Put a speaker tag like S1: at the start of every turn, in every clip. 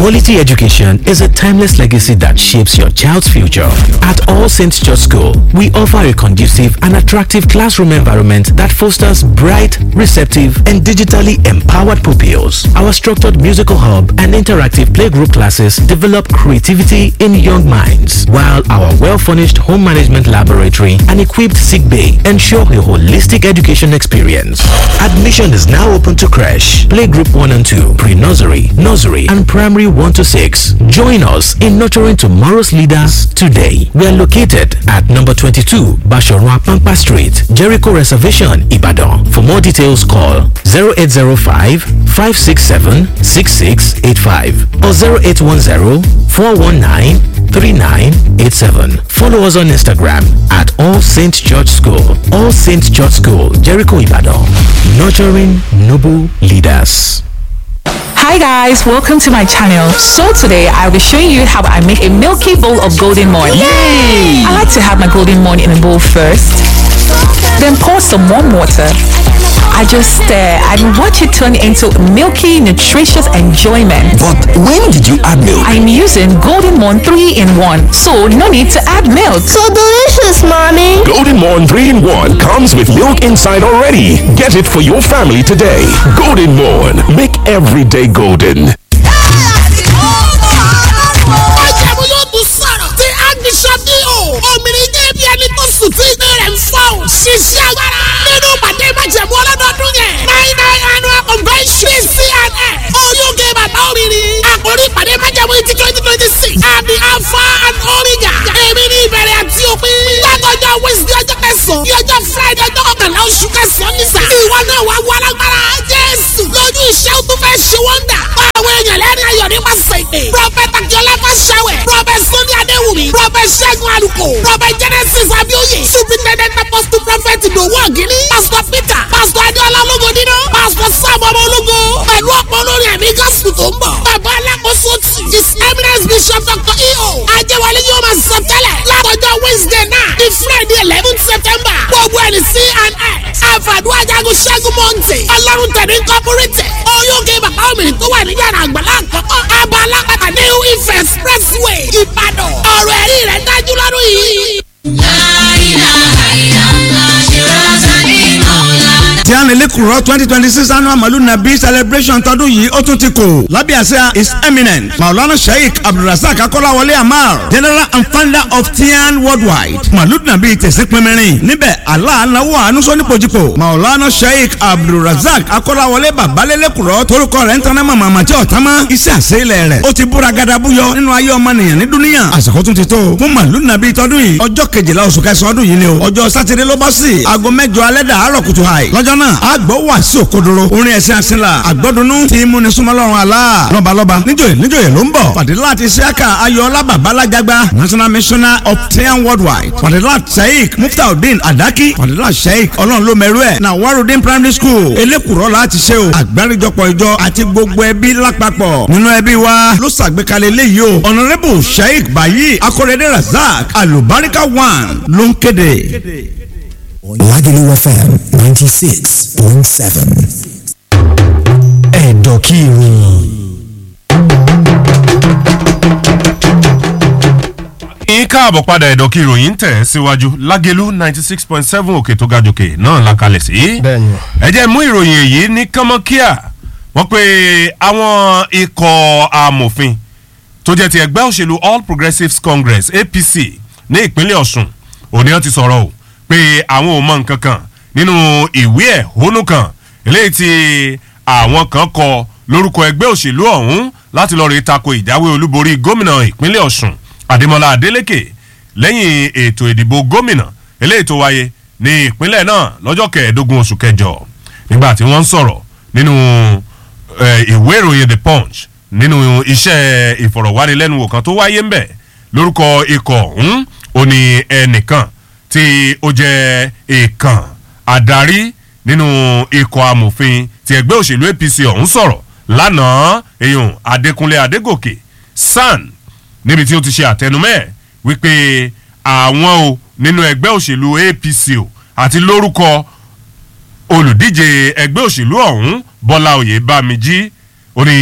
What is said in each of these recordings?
S1: Quality education is a timeless legacy that shapes your child's future. At All Saints Church School, we offer a conducive and attractive classroom environment that fosters bright, receptive, and digitally empowered pupils. Our structured musical hub and interactive playgroup classes develop creativity in young minds, while our well-furnished home management laboratory and equipped sick bay ensure a holistic education experience. Admission is now open to crash, playgroup 1 and 2, pre-nursery, nursery, and primary 1 to 6. Join us in nurturing tomorrow's leaders today. We are located at number 22 Bashorwa Pampa Street, Jericho Reservation, Ibadan. For more details, call 0805 567 6685 or 0810 419 3987. Follow us on Instagram at All Saints Church School. All Saints Church School, Jericho Ibadan. Nurturing noble leaders.
S2: Hi guys, welcome to my channel. So today I'll be showing you how I make a milky bowl of golden morn. Yay! I like to have my golden morn in a bowl first, then pour some warm water. I just stir and watch it turn into milky, nutritious enjoyment.
S3: But when did you add milk?
S2: I'm using Golden Morn 3 in 1, so no need to add milk.
S4: So delicious, mommy.
S3: Golden Morn 3 in 1 comes with milk inside already. Get it for your family today. Golden Morn. Make every day golden.
S5: Májẹ̀mú yóò tún sọ̀rọ̀ tí Agbésọ́ bí o. Òmìnir jẹ́ bí ẹni tó sùn tí ìgbé rẹ̀ ń fọ́ o. Ṣiṣẹ́ agbára. Nínú pàdé májẹ̀mú ọlọ́dọọdún yẹn. Nine nine annual convention CNS. Oyúge bàbá òmìnir. Àkórí ìpàdé májẹ̀mú ti twenty twenty six. Àmì Alpha and Omega. Èmi ní ìbẹ̀rẹ̀ àti òpin. Látọjọ́ Wednesday ọjọ́ kẹsàn-án. Ní ọjọ́ Friday ọjọ́ kọkànlá oṣù kẹsàn-án nísà. Ìwọ náà wá wọ alágbára. Jésù. Lójú iṣẹ́ ó tún fẹ́ ṣe wọ́ndà. Àwọn èèyàn lẹ́rìn ayọ̀ nípasẹ̀ ìpè. Prọfẹ̀tà Akíọ́lá Fáṣáwẹ̀. Prọfẹ̀t Sọ́ni Adéwùmí. Prọfẹ̀t Ṣẹ́gun Alùkò. Prọfẹ̀t Genesis Abíóyè. Superintendent Apostle Prophet Ìdòwú Ọ̀gíní. Pastor Peter. Pastor Adéọlá Ológodínà. Pastor Sam Ọmọ Ológo. Pẹ̀lú ọ̀pọ̀ olórin ẹ̀mí gospel tó ń bọ̀. Bàbá alákòóso tì. His eminence Bishop Dr. E.O. Ajẹ́wọlé yóò máa sọ tẹ́lẹ̀. Látọjọ́ Wednesday náà di Friday eleven September. Gbogbo ẹni sí and X. Àfàdúrà Jagun Ṣẹ́gun Mọ́ǹtì. Ọlọ́run tẹ̀lé Incorporated. Oyúge bàbá òmìnir tó wà ní yàrá àgbàlá àkọ́kọ́. Abba alápàtà New Ife Expressway. Ìbàdàn. Ọ̀rọ̀ ẹ̀rí rẹ̀ dájú lọ́dún yìí.
S6: tí a nílé kúrọ́ twenty twenty six annual malu nabi celebration tọdún yìí ó tún ti kò lábẹ́ àṣẹ his eminent maulana sheikh abdulrasaq akọ́láwọlé amar general and founder of tian worldwide malu nabi tẹ̀sí pinmirin níbẹ̀ aláàánáwó àánúsọ nípojúpò maulana sheikh abdulrasaq akọ́láwọlé babalẹ́lẹ́ kúrọ́ torúkọ rẹ̀ ń tanná màmá àmàtí ọ̀tánmá iṣẹ́ àṣeyìlẹ̀ rẹ̀ ó ti búra gadabuyọ nínú ayé ọmọnìyàn ní dúníyàn àsìkò tún ti tó fún malu nabi tọdún yìí ọjọ́ kejìlá oṣù kẹsàn-án ọdún yìí ni o ọjọ́ sátidé ló bọ́ sí aago mẹ́jọ alẹ́ dàárọ̀ kùtù hàì lọ́jọ́ náà a gbọ́ wà sí òkodoro orin ẹ̀sìn àṣìlá àgbọ́dúnú tí múni súnmọ́lọ́run àlá lọ́balọ́ba níjòyè níjòyè ló ń bọ̀ fàdílà ti ṣíàkà ayọ̀ọ́lá babalájágbá national missioner of tian worldwide fàdílà sheik muftaudeen adaki fàdílà sheik ọlọ́run ló mẹ́rú ẹ̀ na warudin primary school elékùrọ́ láti ṣe o àgbáríjọpọ̀ ìjọ àti gbogbo ẹbí lápapọ̀ nínú ẹbí wa ló ṣàgbékalẹ̀ eléyìí o honourable sheik bayi akorede razak alubarika one ló ń kéde.
S7: Lagelu FM 96.7. Ẹ̀dọ̀kìrì.
S8: yín káàbọ̀ padà ẹ̀dọ̀ kí ìròyìn tẹ̀ ẹ́ síwájú lágẹ̀lú ninety six point seven òkè tó ga jòkè náà la kalẹ̀ sí.
S9: bẹ́ẹ̀ni.
S8: ẹ jẹ́ mú ìròyìn èyí ní kánmọ́kíà wọ́n pe àwọn ikọ̀ amòfin tó jẹ́ ti ẹgbẹ́ òṣèlú all progressives congress apc ní ìpínlẹ̀ ọ̀sùn òní wọ́n ti sọ̀rọ̀ o pé àwọn ò mọ nǹkan kan nínú ìwé ẹ̀hónú kan eléyìí tí àwọn kan kọ lórúkọ ẹgbẹ́ òṣèlú ọ̀hún láti lọ́ọ́ rí tako ìjáwé olúborí gómìnà ìpínlẹ̀ ọ̀sùn adémọlá adélèké lẹ́yìn ètò ìdìbò gómìnà eléyìí tó wáyé ní ìpínlẹ̀ náà lọ́jọ́ kẹẹ̀ẹ́dógún oṣù kẹjọ nígbà tí wọ́n ń sọ̀rọ̀ nínú ìwé ìròyìn the punch nínú iṣẹ́ ìfọ̀rọ̀wánilẹ́nuwò kan tó wáyé ń bẹ̀ lórúkọ ikọ̀ ọ̀hún ó ní ẹnìkan tí ó jẹ́ èèkàn adarí nínú ikọ̀ amòfin ti ẹgbẹ́ òṣèlú apc ọ̀hún sọ̀rọ̀ lánàá èèyàn adékúnlé adégòkè san níbi tí ó ti ṣe àtẹnumẹ́ wípé àwọn o nínú ẹgbẹ́ òṣèlú apc o àti lórúkọ olùdíje ẹgbẹ́ òṣèlú ọ̀hún bọ́lá oyè bámijí ó ní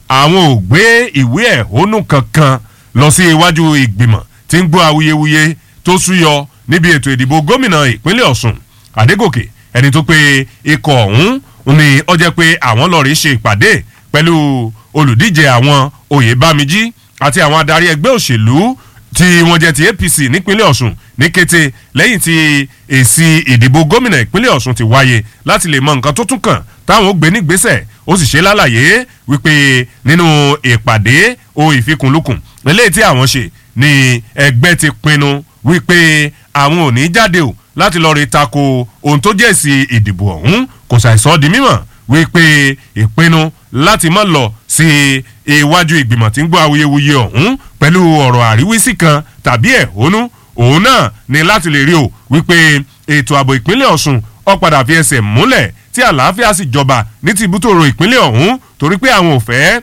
S8: àwọn ò gbé ìwé ẹ̀hónú kankan lọ sí iwájú ìgbìmọ̀ tí ń gbọ́ awuyewuye tó súyọ níbi ètò ìdìbò gómìnà ìpínlẹ̀ ọ̀sùn àdégòkè ẹni tó pe ikọ̀ ọ̀hún ni ó jẹ́ pé àwọn lọ́ọ̀rì ṣe ìpàdé pẹ̀lú olùdíje àwọn oyèbámijí àti àwọn adarí ẹgbẹ́ òṣèlú tí wọ́n jẹ́ ti apc nípínlẹ̀ ọ̀sùn ní kété lẹ́yìn tí èsì ìdìbò gómìnà ìpínlẹ̀ ọ̀sùn ti wáyé láti lè mọ nǹkan tó tún kàn táwọn ó gbé nígbésẹ̀ ó sì ṣe lálàyé wípé nínú ìpàdé o ìfikùnlukùn eléyìí tí àwọn ṣe ni ẹgbẹ́ ti pinnu wípé àwọn ò ní jáde o láti lọ́ọ́ rí tako ohun tó jẹ́ sí ìdìbò ọ̀hún kò ṣàìsọ́ di mímọ̀ wípé ìpinnu láti má lọ sí iwájú ìgbìmọ̀ tí ń gbọ́ awuyewuye ọ̀hún pẹ̀lú ọ̀rọ̀ àríwísí kan tàbí ẹ̀hónú òun náà ni láti lè rí o wípé ètò ààbò ìpínlẹ̀ ọ̀sùn ó padà fi ẹsẹ̀ múlẹ̀ tí àlàáfíà sì jọba ní tìbútòrò ìpínlẹ̀ ọ̀hún torí pé àwọn ò fẹ́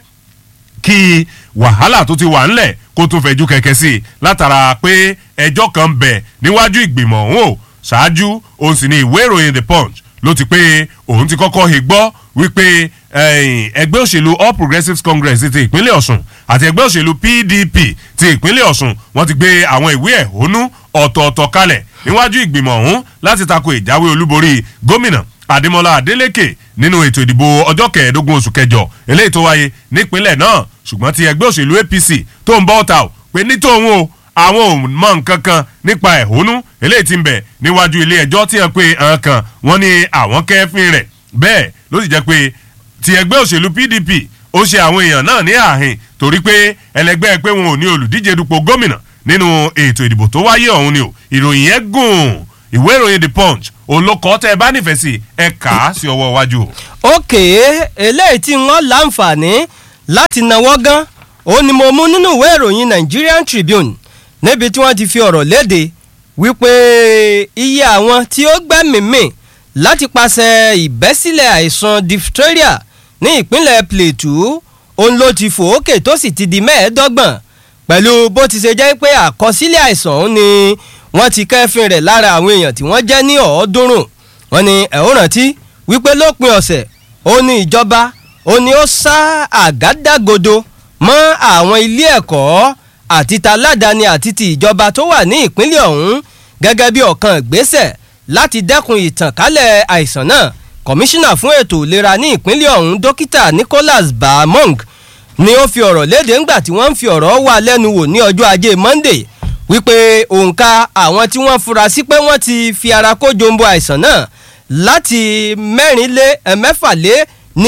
S8: kí wàhálà tó ti wà ńlẹ̀ kó tún fẹ̀jú kẹ̀kẹ́ sí i látara pé ẹjọ́ kan bẹ̀ níwájú ìgbìmọ̀ ọ̀hún o ṣáájú òun sì ni ìwé ìròyìn the punch ló ti pé òun ti kọ́kọ́ he gbọ́ wípé ẹgbẹ́ òṣèlú all progressives congress ti ìpínlẹ̀ ọ̀sùn àti ẹgbẹ́ òṣèlú pdp ti ìpínlẹ̀ ọ̀sùn wọ́n ti gbé àwọn ìwé ẹ̀hónú ọ̀tọ̀ọ̀tọ̀ kalẹ̀ níwájú ìgbìmọ̀ ọ̀hún láti tako ìjáwé olúborí gómìnà adémọlá adélèké nínú ètò ìdìbò ọjọ́ kẹẹ̀ẹ́dógún oṣù kẹjọ eléyìí tó wáyé nípínlẹ̀ náà ṣùgbọ́n ti ẹgbẹ́ òṣèlú apc tó ń bọ́ ọ̀tà ò pé ní tòun o àwọn ò mọ nǹkan kan nípa ẹ̀hónú eléyìí ti ń bẹ̀ níwájú ilé ẹjọ́ tí wọ́n pe àwọn kan wọ́n ní àwọn kẹ́fín rẹ̀ bẹ́ẹ̀ ló sì jẹ́ pé ti ẹgbẹ́ òṣèlú pdp ó ṣe àwọn èèyàn náà ní àhìn torí pé ẹlẹgbẹ́ pé wọn ò ní olùdíje dupò gómìnà nínú ètò ìdìbò tó wáyé ọ̀hún ni o ìròyìn yẹn gùn ìwé ìròyìn the punch olókọ́ tẹ́ ẹ bá nífẹ̀ẹ́ sí ẹ kà á sí ọwọ́ iwájú.
S9: òkè eléyìí tí wọ́n láǹfààní láti náwó gan ó ní mo mú nínú ìwé ìròyìn nigerian tribune níbi tí wọ́n ti fi ọ̀rọ̀ léde wípé iye àwọn tí ó gbẹ́mìí-mì láti pàṣẹ ìbẹ́sílẹ̀ àìsàn diphtheria ní ìpínlẹ̀ plateau òun ló ti fòókè tó sì ti di mẹ́ẹ̀ẹ́dọ́gbọ̀n pẹ̀lú bó ti ṣe jẹ́ pé àkọsílẹ̀ àìsàn òun ni wọ́n ti kẹ́fìn rẹ̀ lára àwọn èèyàn tí wọ́n jẹ́ ní ọ̀ọ́dúnrún wọ́n ní ẹ̀ ó rántí wípé lópin ọ̀sẹ̀ ó ní ìjọba ó ní ó sá àgádágodo mọ́ àwọn ilé ẹ̀kọ́ àti taládàáni àti ti ìjọba tó wà ní ìpínlẹ̀ ọ̀hún gẹ́gẹ́ bí ọ̀kan ìgbésẹ̀ láti dẹ́kun ìtànkálẹ̀ àìsàn náà kọmíṣánná fún ètò ìlera ní ìpínlẹ̀ ọ̀hún dókítà nicholas baamong ni ó fi ọ̀rọ̀ léde ńgbà tí wọ́n ń fi ọ̀rọ̀ wà lẹ́nu wò ní ọjọ́ ajé monday wípé òǹkà àwọn tí wọ́n fura sí pé wọ́n ti fi ara kó jombo àìsàn náà láti mẹ́rin lé mẹ́fà lé ní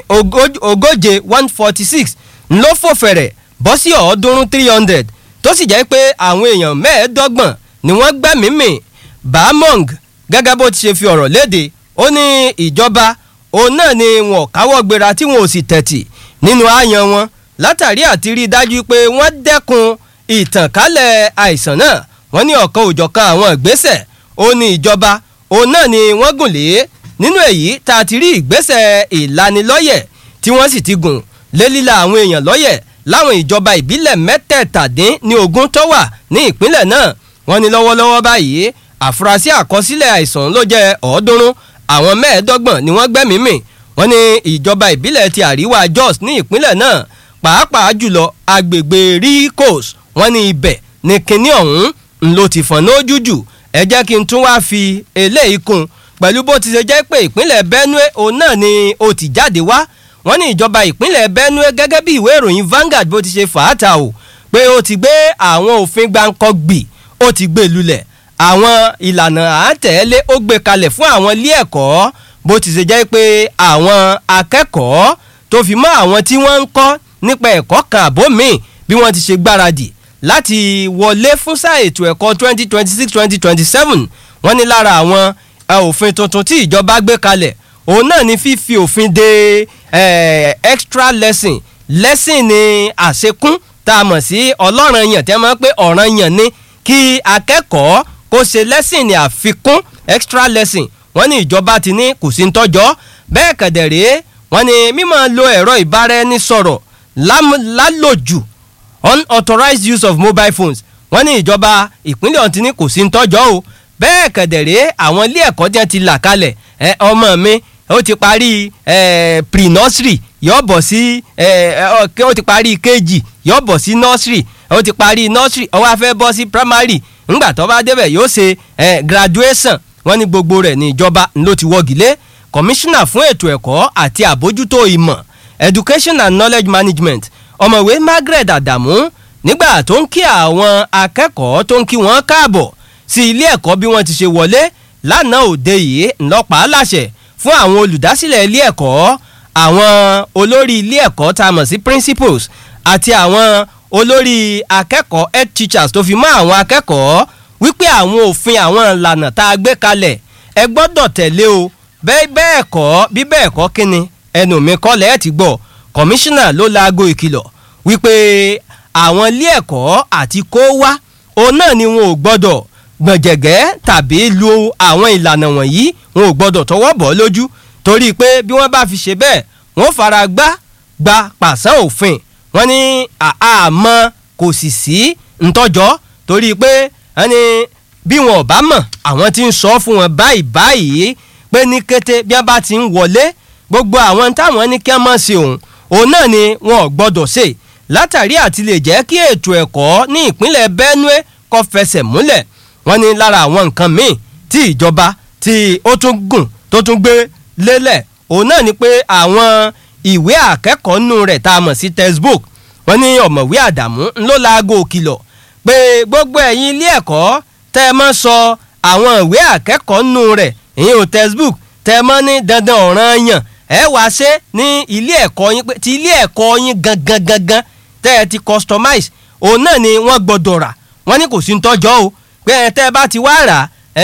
S9: ogóje one forty six ló fò fẹ̀rẹ̀ bọ́ sí ọ̀ọ́dúnrún three hundred tó sì jẹ́ pé àwọn èèyàn mẹ́ẹ̀ẹ́dọ́gbọ̀n ni wọ́n gbẹ́mìí-mì bamong gẹ́gẹ́ bó ti ṣe fi ọ̀rọ̀ léde ó ní ìjọba òun náà ni wọn káwọ́ gbéra tí wọn ò sì tẹ̀tì nínú àyàn wọn látàrí àti rí i dájú pé wọ́n dẹ́kun ìtànkálẹ̀ àìsàn náà wọ́n ní ọ̀kan òjọ̀kan àwọn ìgbésẹ̀ ó ní ìjọba òun náà ni wọ́n gùn lé nínú èyí tá a ti rí ìgbésẹ̀ ìlanilọ́yẹ̀ tí wọ́n sì ti gùn lé líla àwọn èèyàn lọ́yẹ̀ láwọn ìjọba ìbílẹ̀ mẹ́tẹ̀ẹ̀tàdín ní ogún tó wà ní ìpínlẹ̀ náà wọ́n ní lọ́wọ́lọ́wọ́ báyìí àfúrásì àkọsílẹ̀ àìsàn ló jẹ́ ọ̀ọ́dúnrún àwọn mẹ́ẹ̀ẹ́dọ́gbọ̀n ni wọ́n gbẹ́mìí wọ́n ní ìjọba ìbílẹ̀ ti àríwá jos ní ìpínlẹ̀ náà pàápàá jùlọ agbègbè ricos wọ́n ní ibẹ̀ ní kinní ọ̀hún ń ló ti fọ̀n lójú jù ẹ jẹ́ kí n tún wá fi eléyìí kún pẹ̀lú bó ti ṣe jẹ́ pé ìpínlẹ̀ benue òun náà ni ó ti jáde wá wọ́n ní ìjọba ìpínlẹ̀ benue gẹ́gẹ́ bí ìwé ìròyìn Vanguard bó ti ṣe fàáta o pé ó ti gbé àwọn òfin gbáǹkọ́ gbì ó ti gbé lulẹ̀ àwọn ìlànà àátẹ̀lé ó gbé kalẹ̀ fún àwọn ilé ẹ̀kọ́ bó ti ṣe jẹ́ pé àwọn akẹ́kọ̀ọ́ tó fi mọ́ àwọn tí wọ́n ń kọ́ nípa ẹ̀kọ́ kan àbó míì bí wọ́n ti ṣe gbáradì láti wọlé fún sáà ètò ẹ̀kọ́ twenty twenty six twenty twenty seven wọ́n ní lára àwọn òfin tuntun tí ìjọba gbé kalẹ̀ òun náà ni fífi òfin de eh, extra lesson lesson ni àṣekún tá a mọ̀ sí ọlọ́run yàn tẹ́ mọ́ pé ọ̀ràn yàn ni kí akẹ́kọ̀ọ́ kó ṣe lesson ní àfikún extra lesson wọ́n ní ìjọba ti ní kò sí ń tọ́jọ́ bẹ́ẹ̀ kẹ̀dẹ̀rẹ́ wọ́n ní mímọ́ lo ẹ̀rọ ìbáraẹnisọ̀rọ̀ lálòjù unauthorized use of mobile phones wọ́n ní ìjọba ìpínlẹ̀ ọ̀hún ti ní kò sí ń tọ́jọ́ o bẹ́ẹ̀ kẹ̀dẹ̀rẹ́ àwọn ilé ẹ̀kọ́ tí wọ́n ti là kalẹ̀ ẹ ọmọ mi ó ti parí pre-nursery yóò bọ̀ sí kí ó ti parí kejì yóò bọ̀ sí nursery ó ti parí nursery ó wá fẹ́ bọ́ sí primary ńgbà tó bá débẹ̀ yóò ṣe graduation wọ́n ní gbogbo rẹ̀ ní ìjọba ló ti wọ́gi lé kọmíṣánná fún ètò ẹ̀kọ́ àti àbójútó ìmọ̀ education and knowledge management ọ̀mọ̀wé margaret adamu nígbà tó ń kí àwọn akẹ́kọ̀ọ́ tó ń kí wọ́n káàbọ̀ sí ilé ẹ̀kọ́ bí wọ́n ti ṣe wọlé lánàá òde yìí ńlọ́pàá láṣẹ fún àwọn olùdásílẹ̀ ilé ẹ̀kọ́ àwọn olórí ilé ẹ̀kọ́ tá a mọ̀ sí principals àti àwọn olórí akẹ́kọ̀ọ́ head teachers tó fi mọ́ àwọn akẹ́kọ̀ọ́ wípé àwọn òfin àwọn ìlànà tá a gbé kalẹ̀ ẹ gbọ́dọ̀ tẹ̀lé o bẹ́ẹ̀ bẹ́ẹ̀ kọ́ bí bẹ́ẹ̀ kọ́ kínni ẹnu mi kọ́ lẹ́ẹ̀ ti gbọ́ kọmíṣánná ló laago ìkìlọ̀ wípé àwọn ilé ẹ̀kọ́ àti kó wá òun náà ni wọn ò gbọ́dọ̀ gbọ̀njẹ̀gẹ́ tàbí lu àwọn ìlànà wọ̀nyí wọn ò gbọ́dọ̀ tọwọ́ bọ̀ lójú torí pé bí wọ́n bá fi ṣe bẹ́ẹ̀ wọ́n fara gbá gba pàṣẹ òfin wọ́n ní àmọ́ kò sì sí ntọ́jọ́ torí pé wọ́n ní bí wọn ò bá mọ̀ àwọn ti ń sọ fún wọn báyìí báyìí pé ní kété bí wọ́n bá ti ń wọlé gbogbo àwọn táwọn ní kí wọ́n mọ̀ sí òun òun náà ni wọn ò gbọ́dọ̀ ṣe látàrí àti lè jẹ́ kí ètò ẹ̀kọ́ ní ìpínlẹ̀ benue kó fẹsẹ̀ múlẹ̀ wọ́n ní lára àwọn nǹkan míì tí ìjọba tí ó tún gùn tó tún gbé lélẹ̀ òun náà ni pé àwọn ìwé akẹ́kọ̀ọ́ nù rẹ̀ tá a mọ̀ sí textbook wọ́n ní ọ̀mọ̀wé àdàmú ńlọ laago òkìlọ̀ pé gbogbo ẹ̀yin ilé ẹ̀kọ́ tẹ́ ẹ mọ́ sọ àwọn ìwé akẹ́kọ̀ọ́ nù rẹ̀ ìyẹn ò textbook tẹ́ ẹ mọ́ ní dandan ọ̀ràn yàn ẹ wá ṣe ní ilé ẹ̀kọ́ yín pé ti ilé ẹ̀kọ́ yín gangan gangan tẹ́ ẹ ti customize òun náà ni wọ́n gbọ́dọ̀ rà wọ́n ní kò sí ń tọ́jọ́ o pé ẹ tẹ́ ẹ bá ti wá rà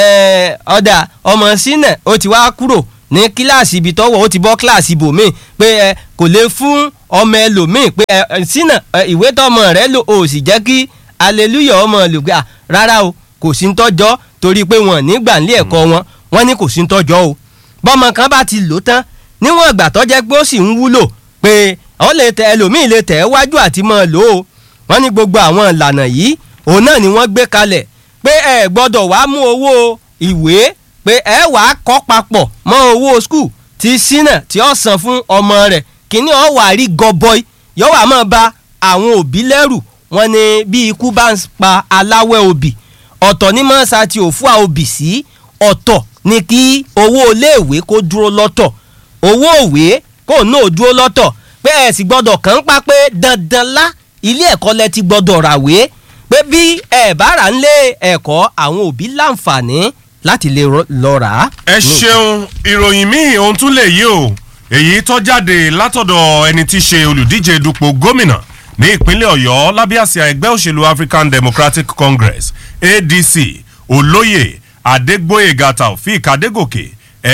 S9: ọ̀dà ọmọ sínà ó ti wá kúrò ní kíláàsì ibi tọ́wọ́ ó ti bọ́ kíláàsì ibòmíì pé ẹ kò lè fún ọmọ ẹlòmíì pé ẹ sínà ìwé tọmọ rẹ lò ó sì jẹ́ kí hallelujah ọmọ lò gbà rárá o kò sí ń tọ́jọ́ torí pé wọn nígbà nílé ẹ̀kọ́ wọn wọn ní kò sí ń tọ́jọ́ o bọ́mọ kan bá ti lò tán níwọ̀n ìgbà tó jẹ́ pé ó sì ń wúlò pé ọ lè tẹ ẹlòmíì lè tẹ̀ ẹ́ wájú àti mọ́ lò ó wọ́n ní gbogbo àwọn ìlànà yìí òun náà ni wọ́n gbé kalẹ̀ pé ẹ gbọ́dọ̀ wá mú owó ìwé pé ẹ wàá kọ́ papọ̀ mọ́ owó skul tí sínà tí ó san fún ọmọ rẹ̀ kíní ọ̀ wà rí gọbọi yóò wá mọ́ ba àwọn òbí lẹ́rù wọ́n ní bí ikú bá ń pa aláwẹ̀ òbí ọ̀tọ̀ ní mọ́sá tí ò fún òbí sí ọ̀tọ̀ ni kí owó iléèwé kó dúró lọ́tọ̀ owó òwe kó náà dúró lọ́tọ̀ pé ẹ sì gbọ́dọ̀ kàn ń pa pé dandan lá ilé ẹ̀kọ́ lẹ ti gbọ́dọ̀ ràwé pé bí ẹ bá rà ń lé ẹ̀kọ́ àwọn òbí láǹfààní láti lè lọ rà á.
S8: ẹ ṣeun ìròyìn míì ohun tún lè yí o èyí tó jáde látọ̀dọ̀ ẹni tí í ṣe olùdíje dupò gómìnà ní ìpínlẹ̀ ọ̀yọ́ lábẹ́ àsíá ẹgbẹ́ òṣèlú african democratic congress adc olóyè adégbóyèga taofik adégòkè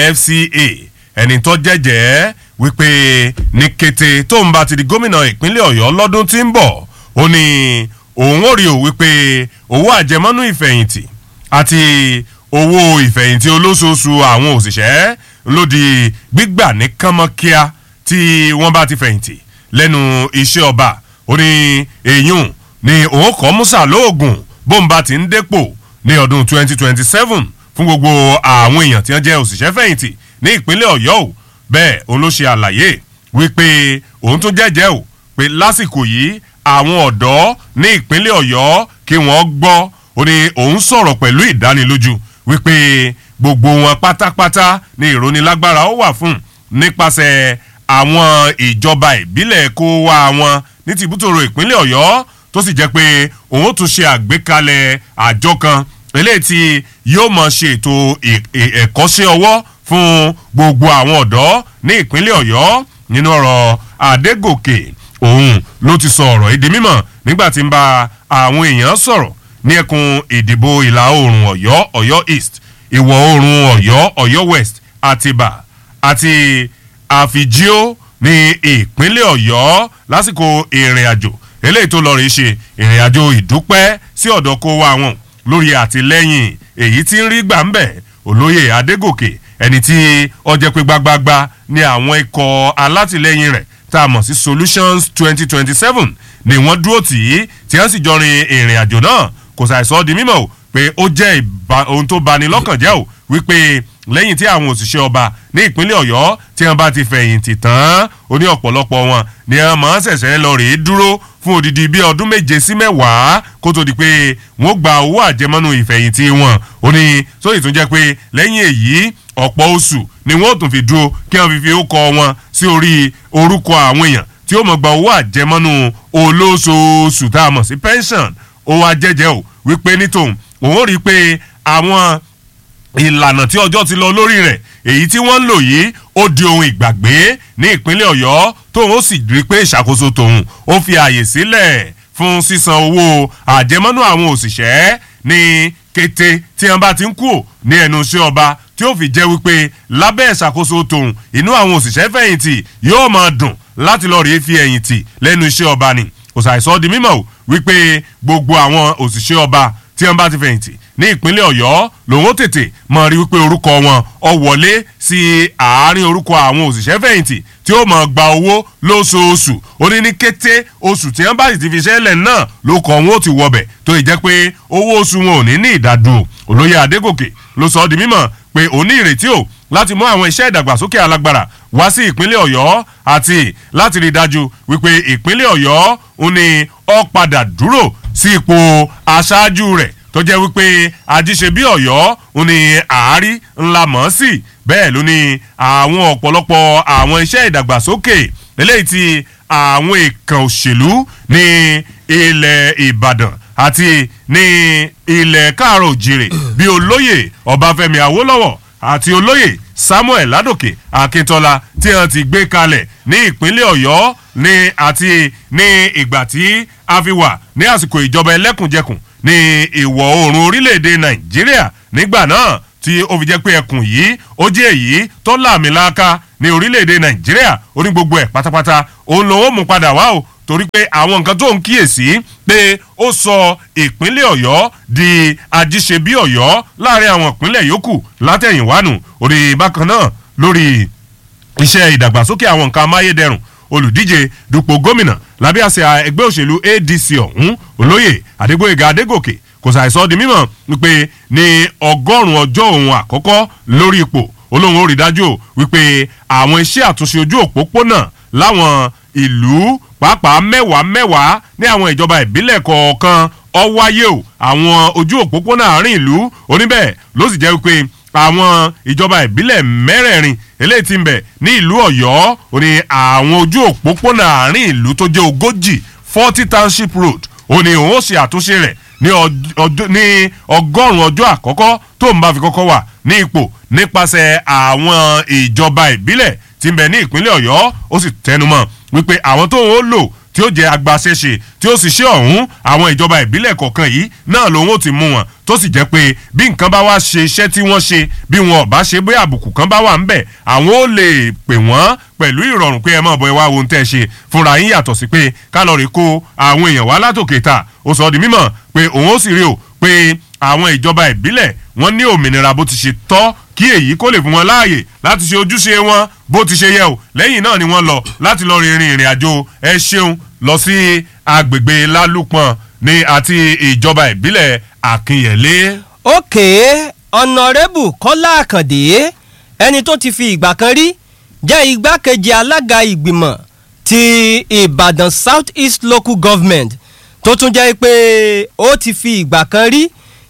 S8: fca ẹni tó jẹ́jẹ́ wípé ní kété tó ń bá ti di gómìnà ìpínlẹ̀ ọ̀yọ́ lọ́dún tí ń bọ̀ ó ní òun ò rí o wípé owó àjẹmọ́nú ìfẹ̀yìntì àti owó ìfẹ̀yìntì olóṣooṣù àwọn òṣìṣẹ́ ló di gbígbà ní kánmọ́kíá tí wọ́n bá ti fẹ̀yìntì lẹ́nu iṣẹ́ ọba ó ní èyún ni òun kọ́ musa lóògùn bóun bá ti ń dépò ní ọdún 2027 fún gbogbo àwọn èèyàn tí wọ́n jẹ́ òṣìṣẹ́ fẹ̀yìntì ní ìpínlẹ̀ ọ̀yọ́ o bẹ́ẹ̀ òun ló ṣe àlàyé wípé òun tún jẹ́jẹ́ o pé lásìkò yìí àwọn ọ̀dọ́ ní ìpínlẹ̀ ọ̀yọ́ kí wọ́n gbọ́ ó ní òun sọ̀rọ̀ pẹ̀lú ìdánilójú wípé gbogbo wọn pátápátá ní ìrónilágbára ó wà fún nípasẹ̀ àwọn ìjọba ìbílẹ̀ kó wá wọn ní tìbútòrò ìpínlẹ̀ ọ̀yọ́ tó sì jẹ́ pé òun tún ṣe àgbékalẹ̀ àjọ kan eléyìí tí yóò mọ̀ ṣe ètò ẹ̀kọ́ṣẹ́ ọwọ́ fún gbogbo àwọn ọ̀dọ́ ní ìpínlẹ̀ ọ̀yọ́ nínú ọ̀rọ̀ adégòkè òun ló ti sọ ọ̀rọ̀ èdè mímọ̀ nígbà tí ń bá àwọn èèyàn sọ̀rọ̀ ní ẹkùn ìdìbò ìlà oòrùn ọ̀yọ́ ọ̀yọ́ east ìwọ̀ oòrùn ọ̀yọ́ ọ̀yọ́ west àtìbà àti àfìjíò ní ìpínlẹ̀ ọ̀yọ́ lásìkò ìrìn àjò eléyìí tó lọ rí ṣe ìrìn àjò ìdúpẹ́ sí ọ̀dọ̀ kó wa wọn lórí àtìlẹ́yìn èyí tí ń rí gbà ń bẹ̀ olóyè adégòkè ẹni tí ọjẹ́ pé gbágbágbá ní àwọn ikọ̀ alátìlẹ́yìn rẹ̀ tá a mọ̀ sí solutions twenty twenty seven ni wọ́n dúró tì í tí wọ́n sì jọ rin ìrìn àjò náà kò ṣàìsọ di mímọ̀ o pé ó jẹ́ ohun tó bani lọ́kàn jẹ́ o wípé lẹ́yìn tí àwọn òṣìṣẹ́ ọba ní ìpínlẹ̀ ọ̀yọ́ tí wọ́n bá ti fẹ̀yìntì tán ó ní ọ̀pọ̀lọpọ̀ wọn ni wọ́n máa ń ṣẹ̀ṣẹ̀ lọ rèé dúró fún odidi bíi ọdún méje sí mẹ́wàá kó tó di pé wọ́n gba owó àjẹmọ́nú ìfẹ̀yìntì wọn ó ní sóyè tún jẹ́ pé lẹ́yìn èyí ọ̀pọ̀ oṣù ni wọ́n tún fi dúró kí wọ́n fi fi ó kọ wọn sí orí orúkọ àwọn èèyàn tí ó mọ̀ gba owó àjẹmọ́nú olóṣooṣù tá a mọ̀ sí pension ó wá jẹ́jẹ́ o wípé nítòun òun rí i pé àwọn ìlànà tí ọjọ́ ti lọ lórí rẹ̀ èyí tí wọ́n ń lò yìí ó di ohun ìgbàgbé ní ìpínlẹ̀ ọ̀yọ́ tóun ó sì rí i pé ìṣàkóso tòun ó fi àyè sílẹ̀ fún sísan owó àjẹmọ́nú àwọn òṣìṣẹ́ ní kété tí wọ́n bá ti ń kú ní ẹnu iṣẹ́ ọba tí ó fi jẹ́ wípé lábẹ́ ìṣàkóso tòun inú àwọn òṣìṣẹ́ fẹ̀yìntì yóò máa dùn láti lọ rèé fi ẹ̀yìntì lẹ́nu iṣẹ́ ọba ni kò ṣàìsọ di mímọ̀ o wípé gbogbo àwọn òṣìṣẹ́ ọba tí wọ́n bá ti fẹ̀yìntì ní ìpínlẹ̀ ọ̀yọ́ lòun ó tètè mọ̀ rí wípé orúkọ wọn ọ wọlé sí àárín orúkọ àwọn òṣìṣẹ́ fẹ̀yìntì tí ó mọ̀ gba owó lóṣooṣù ó ní ní kété oṣù tí wọ́n bá sì ti fi ṣẹlẹ̀ náà ló kọ́ wọn ó ti wọbẹ̀ tó ì jẹ́ pé owó oṣù wọn ò ní ní ìdádúró olóyè adégòkè ló sọ ọ́ di mímọ̀ pé òun ní ìrètí o láti mú àwọn iṣẹ́ ìdàgbàsókè alágbára wá sí ìpínlẹ̀ ọ̀yọ́ àti láti rí i dájú wípé ìpínlẹ̀ ọ̀yọ́ òun ni ó padà dúró sí ipò aṣáájú rẹ̀ tó jẹ́ wípé ajíṣe bí ọ̀yọ́ òun ni àárí ńlá mọ̀ sí bẹ́ẹ̀ ló ní àwọn ọ̀pọ̀lọpọ̀ àwọn iṣẹ́ ìdàgbàsókè eléyìí tí àwọn èèkàn òṣèlú ní ilẹ̀ ìbàdàn àti ní ilẹ̀ káàrọ̀ òjìrè bí olóyè ọbáfẹ́mi awólọ́wọ̀ àti olóyè samuel ládòkè akíntola tí wọn ti gbé kalẹ̀ ní ìpínlẹ̀ ọ̀yọ́ ní àti ní ìgbà tí a fi wà ní àsìkò ìjọba ẹlẹ́kùnjẹkùn ní ìwọ̀ oòrùn orílẹ̀-èdè nàìjíríà nígbà náà tí ó fi jẹ́ pé ẹkùn yìí ó jẹ́ èyí tó làmìlaka ní orílẹ̀-èdè nàìjíríà ó ní gbogbo ẹ̀ pátápátá òun lòun ó mú padà wá o torí pé àwọn nǹkan tó ń kíyèsí pé ó sọ ìpínlẹ̀ ọ̀yọ́ di ajíṣebí ọ̀yọ́ láàrin àwọn ìpínlẹ̀ yòókù látẹ̀yìnwánu orí bákan náà lórí iṣẹ́ ìdàgbàsókè àwọn nǹkan amáyédẹrùn olùdíje dupò gómìnà lábẹ́ àṣẹ ẹgbẹ́ òṣèlú adc ọ̀hún olóyè adégbòyèga adégòkè kò ṣàìsọ di mímọ̀ wípé ní ọgọ́rùn-ún ọjọ́ òun àkọ́kọ́ lórí ipò olóhùn ó rí dájú wípé àwọn iṣẹ́ àtúnṣe ojú òpópónà láwọn ìlú pàápàá mẹ́wàá mẹ́wàá ní àwọn ìjọba ìbílẹ̀ kọ̀ọ̀kan ọ wáyé o àwọn ojú òpópónà àárín ìlú oníbẹ̀ ló sì jẹ́ wípé àwọn ìjọba ìbílẹ̀ mẹ́rẹ̀ẹ̀rin eléyìí ti ń bẹ̀ ní ìlú ọ̀yọ́ ó ní àwọn ojú òpópónà àárín ìlú tó jẹ́ ogójì forty township road ó ní òun ó ṣe àtúnṣe rẹ̀ ní ọgọ́rùn-ún ọjọ́ àkọ́kọ́ tó ń bá fi kọ́kọ́ wà ní ipò nípasẹ̀ àwọn ìjọba ìbílẹ̀ tí ń bẹ ní ìpínlẹ̀ ọ̀yọ́ ó sì tẹnumọ́ wípé àwọn tó ń lò tí ó jẹ́ agbaṣẹ́ṣe tí ó sì ṣe ọ̀hún àwọn ìjọba ìbílẹ̀ kọ̀ọ̀kan yìí náà lòun ó ti mú wọn tó sì jẹ́ pé bí nǹkan bá wá ṣe iṣẹ́ tí wọ́n ṣe bí wọn ò bá ṣe bí àbùkù kan bá wà ń bẹ̀ àwọn ó lè pè wọ́n pẹ̀lú ìrọ̀rùn pé ẹ mọ̀ bọ́ ẹ wá ohun tẹ́ ẹ ṣe fúnra yín yàtọ̀ sí pé kálọ̀rì kó àwọn èèyàn wá látòkè ta ó sọ ọ́ di mímọ̀ pé òun ó sì rí o pé àwọn ìjọba ìbílẹ̀ wọ́n ní òmìnira bó ti ṣe tọ́ kí èyí kó lè fún wọn láàyè láti ṣe ojúṣe wọn bó ti ṣe yẹ o lẹ́yìn náà ni wọ́n lọ láti lọ rin ìrìn àjò ẹ ṣeun lọ sí agbègbè lálùpọ̀n ní àti ìjọba ìbílẹ̀ àkínyẹ̀lé.
S9: òkè ọ̀nàrẹ́bù kọ́lá àkàndé ẹni tó ti fi ìgbà kan rí jẹ́ igbákejì alága ìgbìmọ̀ ti ìbàdàn south east local government tó tún jẹ́ pé ó ti fi ìgbà kan rí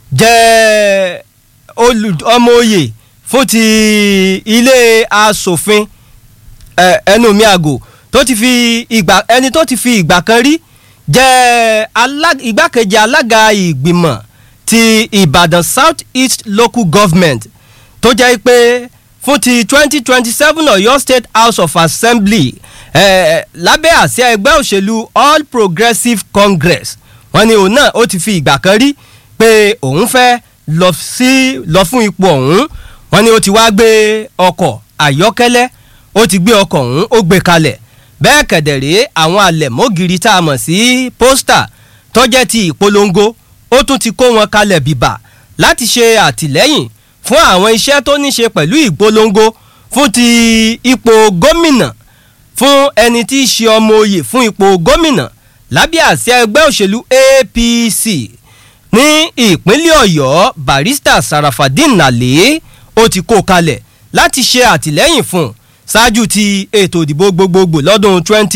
S9: jẹ́ ọmọ oyè fún ti ilé asòfin ẹnu mi àgò tó ti fi ìgbà ẹni tó ti fi ìgbà kan rí jẹ́ igbákejì alága ìgbìmọ̀ ti ìbàdàn south east local government tó jẹ́ pé fún ti twenty twenty seven ọ̀yọ́ state house of assembly eh, lábẹ́ àsíá ẹgbẹ́ òṣèlú all progressives congress wọ́n ní òun náà ó ti fi ìgbà kan rí pé òun fẹ́ lọ sí lọ fún ipò ọ̀hún wọ́n ní ó ti wá gbé ọkọ̀ àyọ́kẹ́lẹ́ ó ti gbé ọkọ̀ ọ̀hún ó gbé kalẹ̀ bẹ́ẹ̀ kẹ̀dẹ̀rẹ́ àwọn àlẹ̀mọ́gìrì tá a mọ̀ sí pósítà tọ́jẹ́ ti ìpolongo ó tún ti kó wọn kalẹ̀ bìbà láti ṣe àtìlẹ́yìn fún àwọn iṣẹ́ tó ní ṣe pẹ̀lú ìpolongo fún ti ipò gómìnà fún ẹni tí í ṣe ọmọ oyè fún ipò gómìnà lábẹ́ àsíá ẹgbẹ́ òṣèlú apc ní ìpínlẹ̀ ọ̀yọ́ barista sarafadin nale ó ti kó kalẹ̀ láti ṣe àtìlẹ́yìn fún un ṣáájú ti ètò ìdìbò gbogbogbò lọ́dún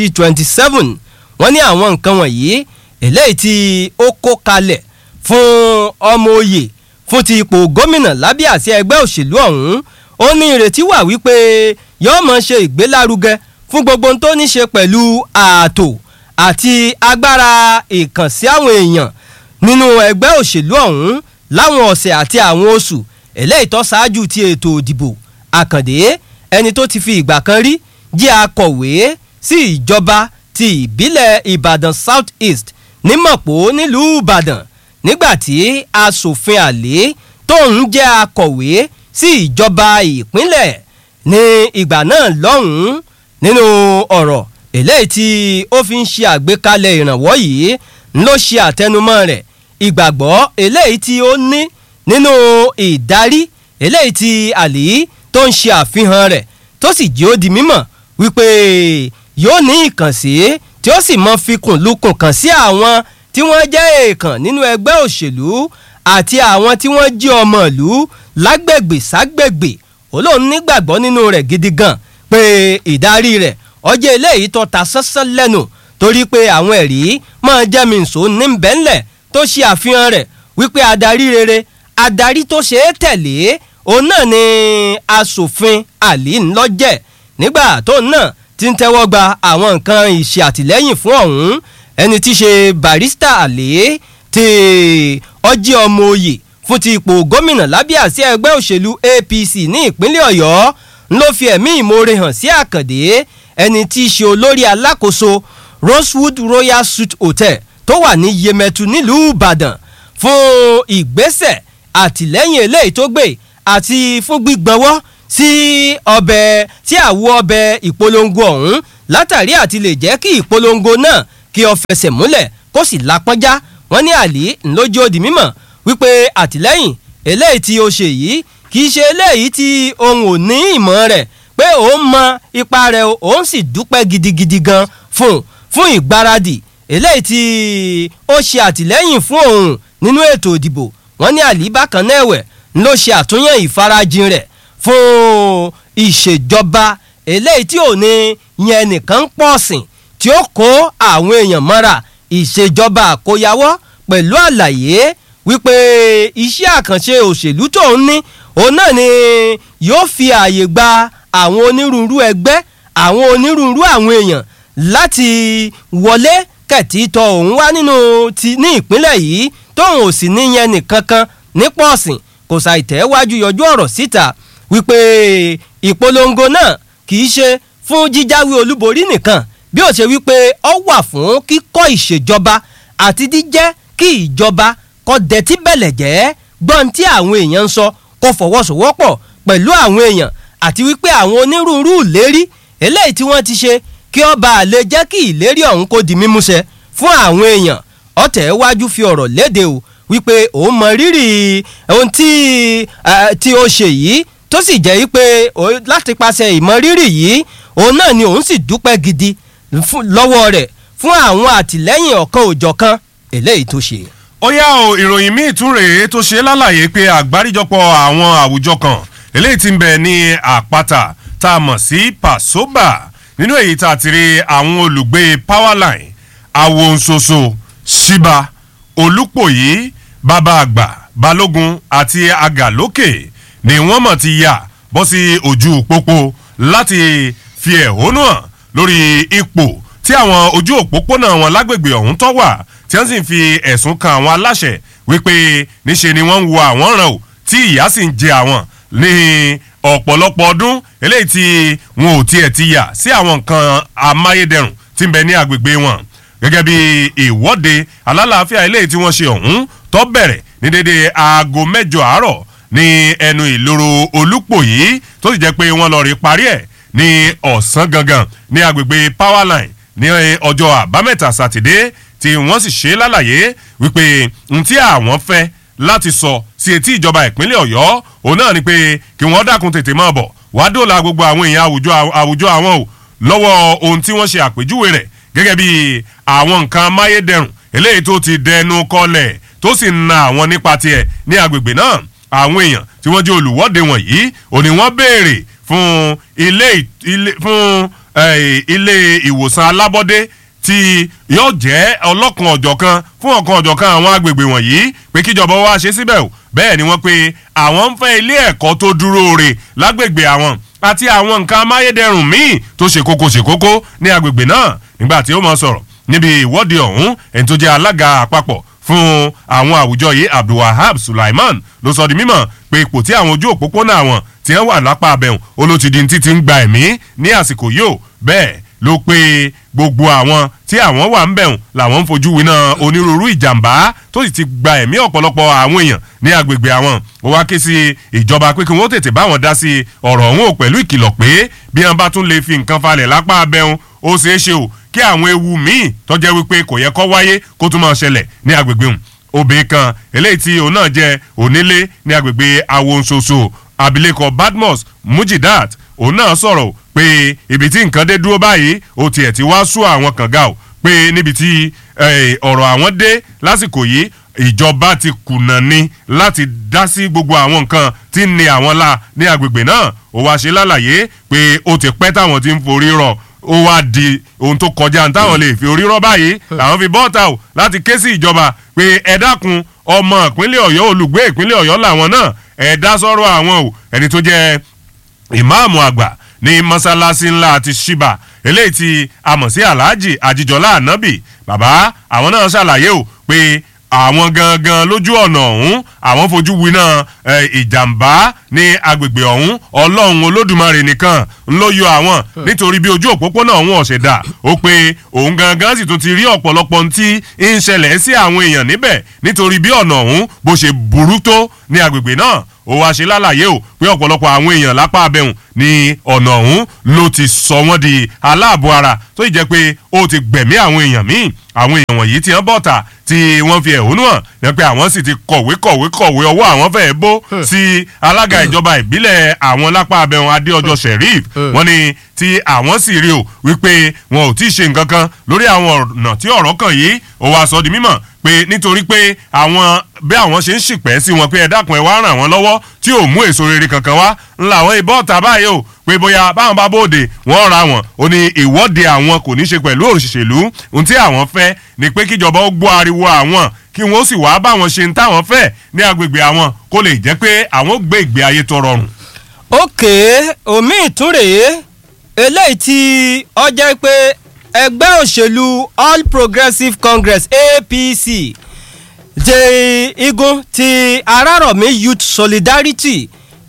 S9: 2027 wọ́n ní àwọn nǹkan wọ̀nyí eléyìí tí ó kó kalẹ̀ fún ọmọ oyè fún ti ipò gómìnà lábẹ́ àsíá ẹgbẹ́ òṣèlú ọ̀hún ó ní ìrètí wà wípé yóò mọ̀ ṣe ìgbélárugẹ fún gbogbo ohun tó ní ṣe pẹ̀lú ààtò àti agbára ìkànsí àwọn èèyàn nínú ẹgbẹ́ òṣèlú ọ̀hún láwọn ọ̀sẹ̀ àti àwọn oṣù eléyìí tó ṣáájú ti ètò ìdìbò àkàndé ẹni tó ti fi ìgbà kan rí jẹ́ akọ̀wé sí ìjọba ti ìbílẹ̀ ìbàdàn south east nímọ̀pó nílùú ìbàdàn nígbàtí asòfin àlè tóun jẹ́ akọ̀wé sí ìjọba ìpínlẹ̀ ní ìgbà náà lọ́hùn-ún nínú ọ̀rọ̀ eléyìí tí ó fi ń ṣe àgbékalẹ̀ ìrànwọ́ yìí ló ṣe àtẹnumọ́ rẹ̀ ìgbàgbọ́ eléyìí tí ó ní nínú ìdarí eléyìí tí àlè tó ń ṣe àfihàn rẹ̀ tó sì jẹ́ ó di mímọ̀ wípé yóò ní ìkànsí tí ó sì mọ fikùn lukùn kàn sí àwọn tí wọ́n jẹ́ èèkàn nínú ẹgbẹ́ òṣèlú àti àwọn tí wọ́n jí ọmọ ìlú lágbègbè ságbègbè olóhùn nígbàgbọ́ nínú rẹ̀ gidi gan pé ìdarí rẹ̀ ọjọ́ eléyìí tó ta sánsán lẹ́nu torí pé àwọn ẹ̀rí máa jẹ́ mi nsò ní bẹ́ńlẹ̀ tó ṣe àfihàn rẹ̀ wípé adarí rere adarí tó ṣe é tẹ̀lé òun náà ni asòfin àlì ńlọ́jẹ̀ nígbà tó náà ti ń tẹ́wọ́ gba àwọn nǹkan ìṣe àtìlẹ́yìn fún ọ̀hún ẹni tí í ṣe barista àlè ti ọjí ọmọ oyè fún ti ipò gómìnà lábẹ́ àsíá ẹgbẹ́ òṣèlú apc ní ìpínlẹ̀ ọ̀yọ́ ló fi ẹ̀mí ìmoore hàn sí àkàndé ẹni tí í ṣe olórí alákòóso rosewood royal suite hotel tó wà ní yemẹtu nílùú ìbàdàn fún ìgbésẹ̀ àtìlẹ́yìn eléyìí tó gbé àti fún gbígbọ́nwọ́ sí ọbẹ̀ sí àwo ọbẹ̀ ìpolongo ọ̀hún látàrí àti lè jẹ́ kí ìpolongo náà kí ọ fẹsẹ̀ múlẹ̀ kó sì lápọ́njá wọ́n ní àlè ńlójú òdì mímọ̀ wípé àtìlẹ́yìn eléyìí tí ó ṣe yìí kì í ṣe eléyìí tí òun ò ní ìmọ̀ rẹ̀ pé òun mọ ipa rẹ̀ òun sì dúpẹ́ gidigidi gan fún fún ìgbáradì eléyìí tí ó ṣe àtìlẹ́yìn fún òun nínú ètò ìdìbò wọ́n ní àlè bákan náà ẹ̀wẹ̀ ló ṣe àtúnyẹ̀ ìfarajìn rẹ̀ fún ìṣèjọba eléyìí tí ò ní yẹn nìkan ń pọ̀ sìn tí ó kó àwọn èèyàn mọ́ra ìṣèjọba àkóyawọ́ pẹ̀lú àlàyé wípé iṣẹ́ àkànṣe òṣèlú tó ń ní òun náà ni yóò fi ààyè gba àwọn onírúurú ẹgbẹ́ àwọn onírúurú àwọn èèyàn láti wọlé kẹ̀tì tọ òun wá nínú ti ní ìpínlẹ̀ yìí tóun ò sì níyẹn nìkan kan ní pọ̀sìn kò ṣàìtẹ́wájú yọjú ọ̀rọ̀ síta wípé ìpolongo náà kì í ṣe fún jíjáwé olúborí nìkan bí ó ṣe wípé ọ wà fún kíkọ́ ìṣèjọba àti jíjẹ́ kí ìjọba kọ́ dẹ̀tí bẹ̀lẹ̀ jẹ́ gbọ́n tí àwọn èèyàn ń sọ kó fọwọ́sowọ́pọ̀ pẹ̀lú àwọn èèyàn àti wípé àwọn onírúurú ìlérí eléyìí tí wọ́n ti ṣe kí ọba àlè jẹ́ kí ìlérí ọ̀hún kó di mímúṣẹ fún àwọn èèyàn ọ̀tẹ̀ wájú fi ọ̀rọ̀ léde o wípé òun mọ rírì ohun tí tí ó ṣe yìí tó sì jẹ́ wípé láti paṣẹ ìmọ̀ rírì yìí òun náà ni òun sì dúpẹ́ gidi lọ́wọ́ rẹ̀ fún àwọn àtìlẹ́yìn ọ̀kan òjọ̀kan eléyìí tó ṣe.
S8: ó yá o ìròyìn míì tún rèé tó ṣe lálàyé pé àgbáríjọpọ̀ àwọn àwùjọ kan eléyìí ti ń bẹ ní àpáta tá a mọ̀ sí pasoba nínú èyí tá a ti rí àwọn olùgbé powerline awonsoso shiba olùpòyí bàbá àgbà balógun àti àgàlókè ni wọ́n mọ̀ ti yà bọ́ sí ojú pópó láti fi ẹ̀hónú hàn lórí ipò tí àwọn ojú òpópónà wọn lágbègbè ọ̀hún tọ́ wà tí wọ́n sì ń fi ẹ̀sùn kan àwọn aláṣẹ wípé níṣe ni wọ́n ń wo àwọn ràn ó tí ìyá sì ń jẹ àwọn ní ọ̀pọ̀lọpọ̀ ọdún eléyìí tí wọn ò tiẹ̀ ti yà sí àwọn nǹkan amáyédẹrùn tí ń bẹ ní agbègbè wọn gẹ́gẹ́ bí ìwọ́de alálàáfíà eléyìí tí wọ́n ṣe ọ̀hún tó bẹ̀rẹ̀ ní dédé aago mẹ́jọ àárọ̀ ní ẹnu ìloro olúpòyí tó sì jẹ́ pé wọ́n lọ rí parí ẹ̀ ní ọ̀sán gangan ní agbègbè powerline ní ọjọ́ àbámẹ́ta sátidé tí wọ́n sì ṣe lálàyé wípé n tí àwọn fẹ́ láti sọ sí etí ìjọba ìpínlẹ̀ ọ̀yọ́ òun náà ni pé kí wọ́n dákun tètè máa bọ̀ wá dóòlà gbogbo àwọn èèyàn àwùjọ àwọn o lọ́wọ́ ohun tí wọ́n ṣe àpèjúwe rẹ̀ gẹ́gẹ́ bí àwọn nǹkan amáyédẹrùn eléyìí tó ti dẹnu kọlẹ̀ tó sì ń na àwọn nípa tiẹ̀ ní agbègbè náà àwọn èèyàn tí wọ́n jẹ́ olùwọ́de wọ̀nyí òní wọ́n béèrè fún ilé ilé fún eh, ilé ìwòsàn alábọ́dé tí yóò jẹ́ ọlọ́kan ọ̀jọ̀kan fún ọ̀kan ọ̀jọ̀kan àwọn agbègbè wọ̀nyí pé kíjọba wá ṣe síbẹ̀ o bẹ́ẹ̀ ni wọ́n pe àwọn ń fẹ́ ilé ẹ̀kọ́ tó dúró re lágbègbè àwọn àti àwọn nǹkan amáyédẹrùn míì tó ṣe kókó ṣe kókó ní agbègbè náà nígbà tí ó mọ sọ̀rọ̀ níbi ìwọ́de ọ̀hún ẹni tó jẹ́ alága àpapọ̀ fún àwọn àwùjọ yìí abdulwahab sulaiman ló sọ di mímọ̀ pé ipò tí àwọn ojú òpópónà àwọn tí wọ́n wà lápá abẹ́hùn olótìdí títí ń gba ẹ̀mí ní àsìkò yìí ó bẹ́ẹ̀ ló pé gbogbo àwọn tí àwọn wà ń bẹ̀hùn làwọn ń fojú winá onírúurú ìjàmbá tó sì ti gba ẹ̀mí ọ̀pọ̀lọpọ̀ àwọn èèyàn ní agbègbè àwọn ó wá ké sí ìjọba pé kí wọ́n tètè bá wọn dá sí ọ̀rọ̀ ọ̀hún ò pẹ̀lú ìkìlọ̀ pé bí wọ́n bá tún lè fi nǹkan falẹ̀ lápá abẹ́hùn ó ṣeé ṣe o kí àwọn ewu míì tọ́jẹ́ wípé kò yẹ kó wáyé kó tún máa ṣẹlẹ̀ ní agbègbè òun obìnrin kan eléyìí tí òun náà jẹ́ onílé ní agbègbè awonsoso abilékọ badmus mujidat òun náà sọ̀rọ̀ pé ibi tí nǹkan dé dúró báyìí ó tiẹ̀ ti wá sú àwọn kànga o pé níbi tí ọ̀rọ̀ àwọn dé lásìkò yìí ìjọba ti kùnà ni láti dá sí gbogbo àwọn nǹkan tí ń ni àwọn la ní agbègbè náà ó wá ṣe lálàyé pé ó ti pẹ́ táwọn ti ń forí rọ̀ ó wá di ohun tó kọjá táwọn lè fi orí rọ́ báyìí làwọn fi bọ́ọ̀tà o láti ké sí ìjọba pé ẹ dákun ọmọ ìpínlẹ̀ ọ̀yọ́ olùgbé ìpínlẹ̀ ọ̀yọ́ làwọn náà ẹ dá sọ́rọ̀ àwọn o ẹni tó jẹ́ ìmáàmù àgbà ní mọ́sálásí ńlá àti ṣíbà eléyìí tí a mọ̀ sí alhaji àjíjọlá ànábì bàbá àwọn náà ṣàlàyé o pé àwọn gangan lójú ọ̀nà ọ̀hún àwọn fojú winá ìjàmbá ní agbègbè ọ̀hún ọlọ́run olódùmarè nìkan ló yọ àwọn nítorí bí ojú òpópónà ọ̀hún ọ̀sẹ̀ dà ó pé òun gangan sì tún ti rí ọ̀pọ̀lọpọ̀ ohun tí ń ṣẹlẹ̀ sí àwọn èèyàn níbẹ̀ nítorí bí ọ̀nà ọ̀hún bó ṣe burú tó ní agbègbè náà ó wá ṣe lálàyé o pé ọ̀pọ̀lọpọ̀ àwọn èèyàn lápá abẹ́hùn ní ọ̀nà ọ̀hún ló ti sọ wọ́n di aláàbò ara tó ì jẹ́ pé ó ti gbẹ̀mí àwọn èèyàn míì àwọn èèyàn wọ̀nyí ti hàn bọ́ta tí wọ́n fi ẹ̀hónú hàn ní pé àwọn sì ti kọ̀wé kọ̀wé kọ̀wé ọwọ́ àwọn fẹ́ẹ́ bó sí alága ìjọba ìbílẹ̀ àwọn lápá abẹ́hùn adéọjọ́ sheriff wọ́n ní tí àwọn sì rí o wípé wọn ò tí ì ṣe nǹkan kan lórí àwọn ọ̀nà tí ọ̀rọ̀ kàn yìí ó wá sọ di mímọ̀ pé nítorí pé àwọn bí àwọn ṣe ń ṣìpẹ́ sí wọn pé ẹ dákun ẹ wá ràn wọ́n lọ́wọ́ tí ò mú èso rere kankan wá ńlá àwọn ìbọn ọ̀tá báyìí o pé bóyá báwọn bá bóde wọ́n ra wọn ó ní ìwọ́de àwọn kò ní ṣe pẹ̀lú òṣèlú ohun tí àwọn fẹ́ ni pé kíjọba ó gbọ́ ariwo àwọn kí wọ́n sì wá báwọn ṣe ń táwọn fẹ́ ní agbègbè àwọn kó lè jẹ́ pé àwọn gbé ìgbé ayé tó rọrùn.
S9: òkè omi ìtúrèé eléyìí tí ọ jẹ́ pé ẹgbẹ́ òṣèlú all progressives congress apc jẹ igun ti arárọ̀mí youth solidarity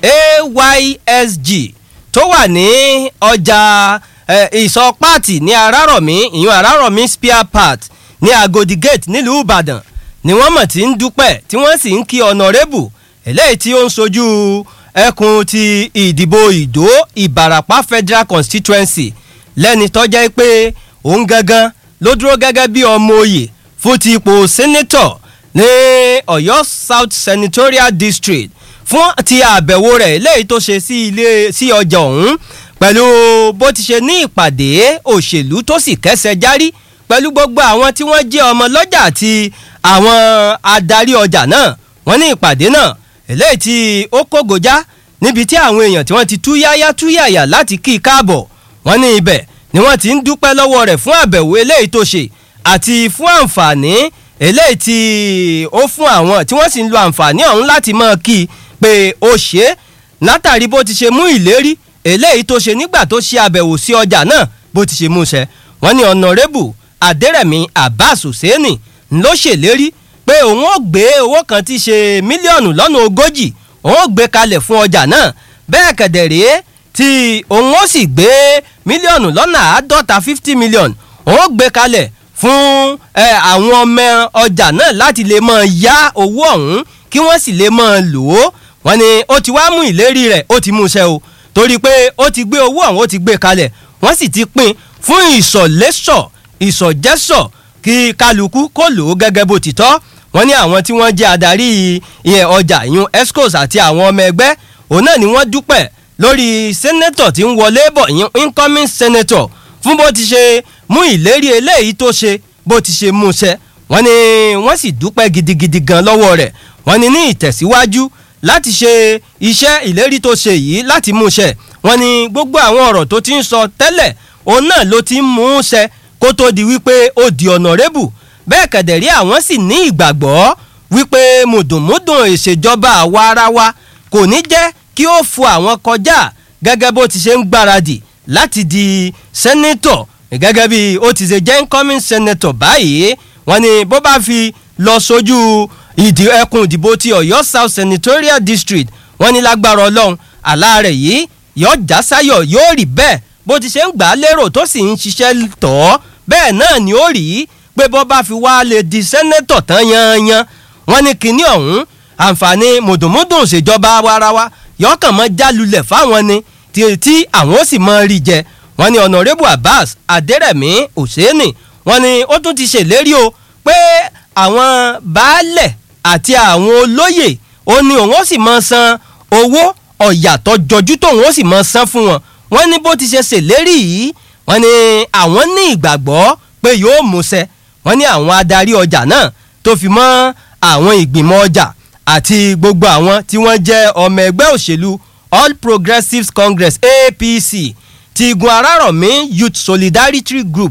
S9: aysg tó wà ní ọjà ìsọ pààtì ní arárọ̀mí ìyún arárọ̀mí spear part ní agodi gate nílùú ìbàdàn ni wọ́n mọ̀ tí ń dúpẹ́ tí wọ́n sì ń kí ọ̀nàrẹ́bù eléyìí tí ó ń sojú ẹkùn ti ìdìbò ìdó ìbàràpá federal constituency lẹ́ni tó jẹ́ pé òun gangan ló dúró gẹ́gẹ́ bí ọmọ òye fún ti ipò senator ní ọ̀yọ́ south senatorial district fún ti àbẹ̀wò rẹ̀ léyìí tó ṣe sí ilé sí ọjà ọ̀hún pẹ̀lú bó ti ṣe ní ìpàdé òṣèlú tó sì kẹsẹ̀ járí pẹ̀lú gbogbo àwọn tí wọ́n jẹ́ ọmọ lọ́jà àti àwọn adarí ọjà náà wọ́n ní ìpàdé náà eléyìí tí ó kógojá níbi tí àwọn èèyàn tí wọ́n ti túyáyá túyàyà láti kí i káàbọ̀ wọ́n ní ibẹ̀ ni wọ́n ti ń dúpẹ́ lọ́wọ́ rẹ̀ fún àbẹ̀wò eléyìí tó ṣe àti fún àǹfààní eléyìí tí ó fún àwọn tí wọ́n sì ń lo àǹfààní ọ̀hún láti mọ̀ kí i pé ó ṣe é látàrí bó ti ṣe mú ìlérí eléyìí tó ṣe nígbà tó ṣe àbẹ̀wò sí ọjà náà bó ti ṣe mú ṣẹ wọ́n ní ọ̀nàrẹ́bù adẹ́rẹ̀mí abbas hussaini ló ṣèlérí pé òun ó gbé owó kan tí ṣe mílíọ̀nù lọ́nà ogójì òun ó gbé kalẹ̀ fún ọjà náà bẹ́ẹ̀ kẹ̀dẹ̀ rèé tí òun ó sì gbé mílíọ̀nù lọ́nà àádọ́ta fifty million òun ó gbé kalẹ̀ fún àwọn ọmọ ọjà náà láti lè máa yá owó ọ̀hún kí wọ́n sì lè máa lò ó wọ́n ní ó ti wá mú ìlérí rẹ̀ ó ti mú iṣẹ́ o torí pé ó ti gbé owó ọ̀hún ó ti gbé kalẹ̀ wọ́n sì ti pín fún ìsọ̀lẹ́sọ̀ ìsọ̀jẹ́sọ̀ kí kálukú kó lò ó gẹ́gẹ́ bó ti tọ́ wọ́n ní àwọn tí wọ́n jẹ́ adarí ìyẹn ọjà ìyún escos àti àwọn ọmọ ẹgbẹ́ òun náà ni wọ́n dúpẹ́ lórí sẹ́nẹ́tọ̀ tí ń wọlé bọ̀ ìyún incoming senator fún bó ti ṣe mú ìlérí eléyìí tó ṣe bó ti ṣe mú ṣẹ wọ́n ní wọ́n sì dúpẹ́ gidigidi gan lọ́wọ́ rẹ̀ wọ́n ní ní ìtẹ̀síwájú láti ṣe iṣẹ́ ìlérí tó ṣe yìí láti mú ṣẹ wọ́n ní gbogbo àwọn ọ̀rọ̀ tó ti ń sọ tẹ́lẹ̀ òun náà ló ti ń mú un ṣẹ kó tó di wípé ó di ọ̀nàrẹ́bù bẹ́ẹ̀ kẹ̀dẹ̀rí àwọn sì ní ìgbàgbọ́ wípé mùdùnmúdùn ìṣèjọba àwa ara wa kò ní jẹ́ kí ó fu àwọn kọjá gẹ́gẹ́ bó ti ṣe ń gbáradì láti di sẹ́nẹ́tọ̀ gẹ́gẹ́ bí ó ti ṣe jẹ́ incoming senator báyìí wọ́n ní bó bá fi lọ sójú ìdí ẹkùn ìdìbò ti ọ̀yọ́ south senatorial district wọ́n ní lágbára ọlọ́run àlá rẹ̀ yìí yóò já sáyọ̀ yóò rí bẹ́ẹ̀ bó ti ṣe ń gbà á lérò tó sì ń ṣiṣẹ́ tọ̀ ọ́ bẹ́ẹ̀ náà ni ó rí pé bó bá fi wá lè di sẹ́nẹ́tọ̀ tán yanyan wọ́n ní kinní ọ̀hún àǹfààní mùdùnmúdùn ìṣèjọba warawa yọkàn mọ́ jálulẹ̀ fáwọn ni tí àwọn ó sì mọ rí jẹ wọ́n ní ọ̀nàrẹ́bù abbas adẹ́rẹ̀mí òṣèènì wọ́n ní ó tún ti ṣèlérí o pé àwọn baálẹ̀ àti àwọn olóyè ó ní òun ó sì mọ san owó ọ̀yà tó jọjú tóun ó sì mọ san fún wọn wọ́n ní bó ti ṣe ṣèlérí yìí wọ́n ní àwọn ní ìgbàgbọ́ pé yóò múṣẹ wọ́n ní àwọn adarí ọjà náà tó fi mọ́ àwọn ìgbìmọ̀ ọjà àti gbogbo àwọn tí wọ́n jẹ́ ọmọ ẹgbẹ́ òṣèlú all progressives congress apc ti igun arárọ̀mí youth solidarity group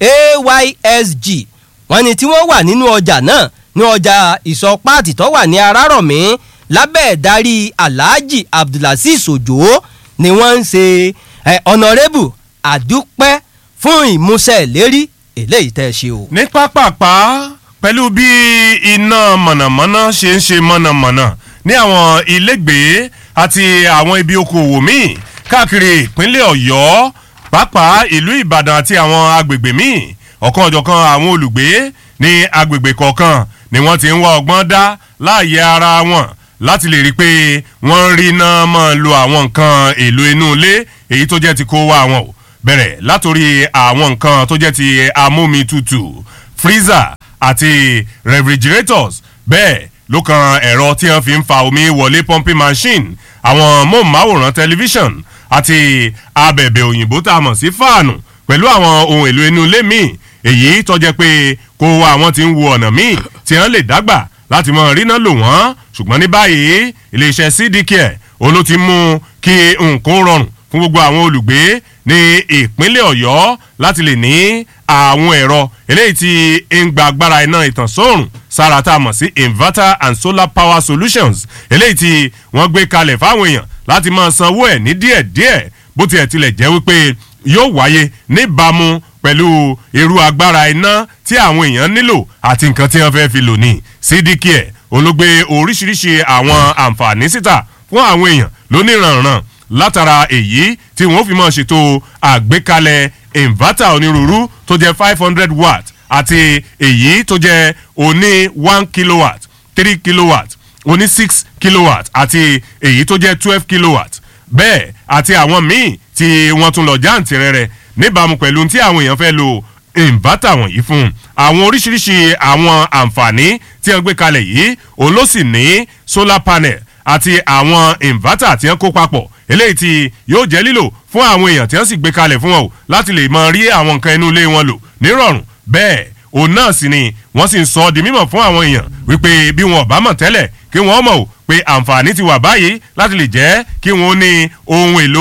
S9: aysg wọ́n ní tí wọ́n wà nínú ọjà náà ní ọjà ìsọpáàtì tó wà ní arárọ̀mí lábẹ́ ìdarí alhaji abdulaziz ojo ni wọ́n ń ṣe ọ̀nàrẹ́bù àdúpẹ́ fún ìmúṣẹ ìlérí eléyìí tẹ́ ẹ ṣe o.
S8: ní pápápá pẹ̀lú bí iná mọ̀nàmọ́ná ṣe ń ṣe mọ̀nàmọ́ná ní àwọn ilégbèé àti àwọn ibi okòwò míì káàkiri ìpínlẹ̀ ọ̀yọ́ pàápàá ìlú ìbàdàn àti àwọn agbègbè míì ọ̀kan ọ̀jọ̀kan àwọn olùgbé ní agbègbè kọ̀ọ̀kan ni wọ́n ti ń wá ọgbọ́n dá láàyè ara wọn láti lè rí i pé wọ́n ń rí iná máa lo àwọn nǹkan èlò inú ilé èyí tó jẹ́ ti kó wá wọn o bẹ̀rẹ̀ látòrí àwọn nǹkan tó jẹ́ ti amómi tutù freezer àti refrigerators bẹ́ẹ̀ ló kan ẹ̀rọ tí wọ́n fi ń fa omi wọlé pumping machine àwọn móhùnmáwòrán tẹlifíṣàn àti abẹ̀bẹ̀ òyìnbó tá a mọ̀ sí fáànù pẹ̀lú àwọn ohun èlò inú ilé míì èyí tó jẹ́ pé kó wa àwọn tí ń wo ọ̀nà míì tí wọ́n lè dágbà láti mọ ríná lò wọ́n ṣùgbọ́n ní báyìí iléeṣẹ́ cdcare òun ló ti mú kí nǹkan rọrùn fún gbogbo àwọn olùgbé ní ìpínlẹ̀ ọ̀yọ́ láti lè ní àwọn ẹ̀rọ eléyìí tí ń gba agbára iná ìtànsóòrùn sára tá a mọ̀ sí inverter and solar power solutions eléyìí tí wọ́n gbé kalẹ̀ fáwọn èèyàn láti máa sanwó ẹ̀ ní díẹ̀díẹ̀ bó tiẹ̀ tilẹ̀ jẹ́ wípé yóò wáyé níbàámu pẹ̀lú irú agbára iná tí àwọn èèyàn nílò àti nǹkan tí wọ́n fẹ́ fi lò ní cdcare olóògbé oríṣiríṣi àwọn àǹfààní síta fún àwọn èèyàn lóníranran látara èyí tí wọ́n fi máa ṣètò àgbékalẹ̀ inverter onírúurú tó jẹ́ five hundred watt àti èyí tó jẹ́ oní one kilowatt three kilowatt oní six kilowatt àti èyí tó jẹ́ twelve kilowatt bẹ́ẹ̀ àti àwọn míì tí wọ́n tún lọ jáǹtì rẹ̀ níbàámu pẹ̀lú tí àwọn èèyàn fẹ́ lo inverter wọ̀nyí fún àwọn oríṣiríṣi àwọn àǹfààní tí wọ́n gbé kalẹ̀ yìí òun ló sì ní solar panel àti àwọn inverter tí wọ́n kó papọ̀ eléyìí tí yóò jẹ́ lílò fún àwọn èèyàn tí wọ́n sì gbé kalẹ̀ fún wọn o láti lè mọ rí àwọn nǹkan inú ilé wọn lò nírọ̀rùn bẹ́ẹ̀ òun náà sì ni wọ́n sì ń sọ ọ́ di mímọ̀ fún àwọn èèyàn wípé bí wọn ò bá mọ̀ tẹ́lẹ̀ kí wọ́n mọ̀ o pé àǹfààní ti wà báyìí láti lè jẹ́ kí wọ́n ní ohun èlò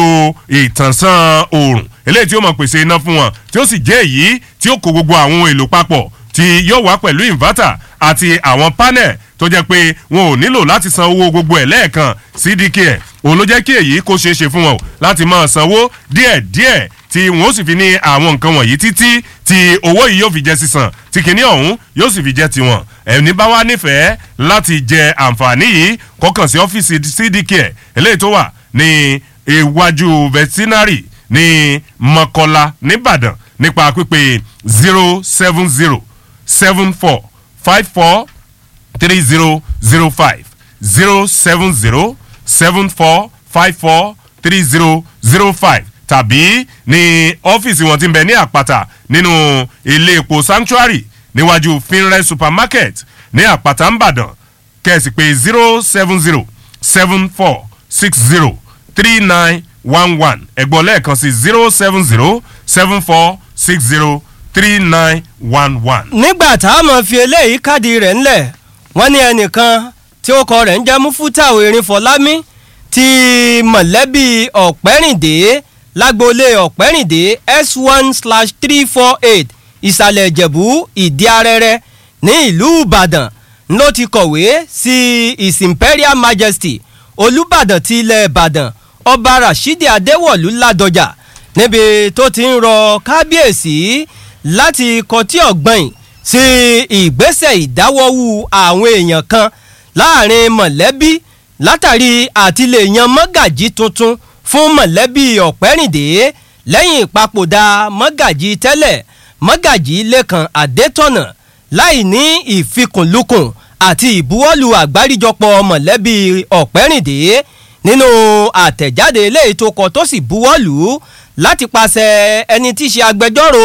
S8: ìtànsán oòrùn eléyìí tí ó mọ̀ pèsè iná fún wọn tí ó sì jẹ́ èyí tí ó kó gbogbo àwọn ohun èlò papọ̀ tí yóò wá pẹ̀lú inverter àti àwọn panel tó jẹ́ pé wọn ò nílò láti san owó gbogbo ẹ̀ lẹ́ẹ̀kan cdk òun ló jẹ́ kí èyí kó ṣeé ṣe fún wọn láti máa sanwó díẹ̀díẹ̀ tí wọn ó sì fi ní àwọn nǹkan wọ̀nyí títí tí owó yìí yóò fi jẹ́ sísan tí kìíní ọ̀hún yóò sì fi jẹ́ tiwọn ẹni bá wá nífẹ̀ẹ́ láti jẹ àǹfààní yìí kọkàn sí ọ́fíìsì cdk eléyìí tó wà ní iwájú veterinary ní mọ́kọ́lá nìbàdàn nípa pípé zero seven zero seven four five four three zero zero five zero seven zero seven four five four three zero zero five tàbí ní ọ́fíìsì wọn ti ń bẹ ní àpáta nínú ilé epo sanctuary níwájú finre supermarket ní àpáta ńbàdàn kẹ̀sì pé zero seven zero seven four six zero three nine one one ẹ̀gbọ́n lẹ́ẹ̀kan sí zero seven zero seven four six zero three nine one one.
S9: nígbà tá a mọ̀ fi eléyìí káàdì rẹ̀ ńlẹ̀ wọ́n ní ẹnìkan tí ó kọ rẹ̀ ń jẹ́ mufutau erinfọlámi ti mọ̀lẹ́bí ọ̀pẹ́rìndé lágboolé ọ̀pẹ́rìndé s one slash three four eight ìsàlẹ̀ ìjẹ̀bú ìdí arẹrẹ ní ìlú ìbàdàn ló ti kọ̀wé sí his imperial majesty olùbàdàn ti ilẹ̀ ìbàdàn ọba rashidi adéwọ̀lú ládọjà níbi tó ti ń rọ kábíyèsí láti kọtí ọ̀gbìn sí ìgbésẹ̀ ìdáwọ́wú àwọn èèyàn kan láàrin mọ̀lẹ́bí látàrí àtìlẹ́yìn mọ́gàjí tuntun fún mọ̀lẹ́bí ọ̀pẹ́rìndé lẹ́yìn ìpapòdà mọ́gàjí tẹ́lẹ̀ mọ́gàjí lẹ́kan adétọ̀nà láì ní ìfikùnlukùn àti ìbuwọ́lù àgbáríjọpọ̀ mọ̀lẹ́bí ọ̀pẹ́rìndé nínú àtẹ̀jáde eléyìí tó kọ tó sì buwọ́lù láti pàṣẹ ẹni tí í ṣe agbẹjọ́rò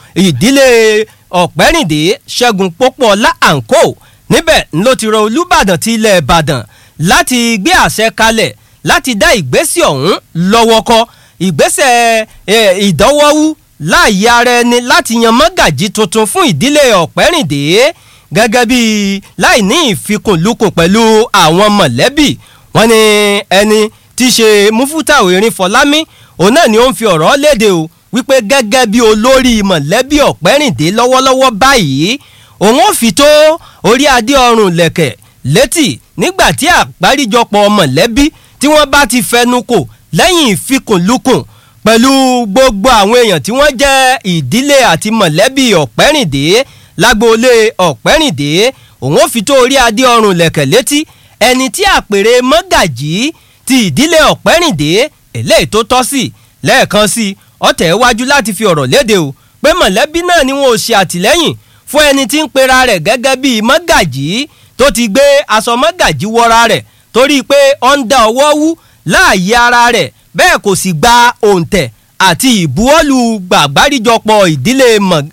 S9: ìdílé ọ̀pẹ́rìndé ṣẹ́gun pópóọlá àǹkó níbẹ̀ ló ti rọ olùbàdàn ti ilẹ̀ ìbàdàn láti gbé àṣẹ kalẹ̀ láti dá ìgbésẹ̀ ọ̀hún lọ́wọ́ kọ́ ìgbésẹ̀ ìdánwọ́wú láàyè ara ẹni láti yan mọ́gàjí tuntun fún ìdílé ọ̀pẹ́rìndé gẹ́gẹ́ bí láì ní ìfikùnlukùn pẹ̀lú àwọn mọ̀lẹ́bí wọn ni ẹni tí í ṣe mufutau erin fọlámi òun náà ni ó ń fi ọ̀rọ̀ léde o wípé gẹ́gẹ́ bí olórí mọ̀lẹ́bí ọ̀pẹ́rìndé lọ́wọ́lọ́wọ́ báyìí òun ò fi tó orí adé ọrùn lẹ̀kẹ̀ létí nígbà tí àgbáríjọpọ̀ mọ̀lẹ́bí tí wọ́n bá ti fẹnu kò lẹ́yìn ìfikùnlukùn pẹ̀lú gbogbo àwọn èèyàn tí wọ́n jẹ́ ìdílé àti mọ̀lẹ́bí ọ̀pẹ́rìndé lágboolé ọ̀pẹ́rìndé òun ò fi tó orí adé ọrùn lẹ̀kẹ̀ létí ẹni tí àpèrè mọ́gàjí ti ìdílé ọ̀pẹ́rìndé eléyìí tó tọ́ sí lẹ́ẹ̀kan sí ọ̀tẹ̀ wájú láti fi ọ̀rọ̀ léde o pé mọ̀lẹ́bí náà ni wọn ò ṣe àtìlẹ́yìn fún ẹni tí ń pera rẹ̀ gẹ́gẹ́ bíi mọ́gàjí tó ti gbé aṣọ mọ́gàjí wọra rẹ̀ torí pé ó ń da ọwọ́ wú láàyè ara rẹ̀ bẹ́ẹ̀ kò sì gba òǹtẹ̀ àti ìbuwọ́lù gbàgbáríjọpọ̀ ìdílé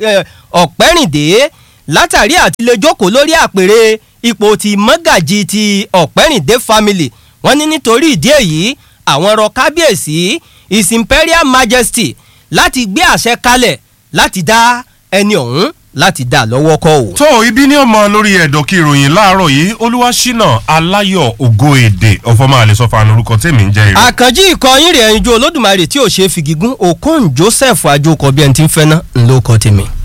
S9: ọ̀pẹ́rìndé látàrí àtiléjókòó lórí àpèrè ipò ti mọ́gàjí ti ọ̀pẹ́rìndé family wọ́n ní nítorí ìdí èyí àwọn ọ̀rọ̀ kábíyèsí his imperial majesty láti gbé àṣẹ kalẹ̀ láti dá ẹni ọ̀hún láti dá lọ́wọ́ kọ́ o.
S8: tó ibi ní ọmọ lórí ẹ̀dọ̀ kí ìròyìn láàárọ̀ yìí olúwaṣínà aláyọ̀ ògo èdè ọ̀fọ̀mọ́ àlẹ́sọ̀fà lórúkọ tèmi ń jẹ́ ìrìn.
S9: àkànjí ìkọyín rẹ̀ ẹ̀yinjú olódùmarè tí ò ṣe é fi gígùn okon joseph ajókòó bí ẹni tí ń fẹ́ ná ńlọkọ tèmi.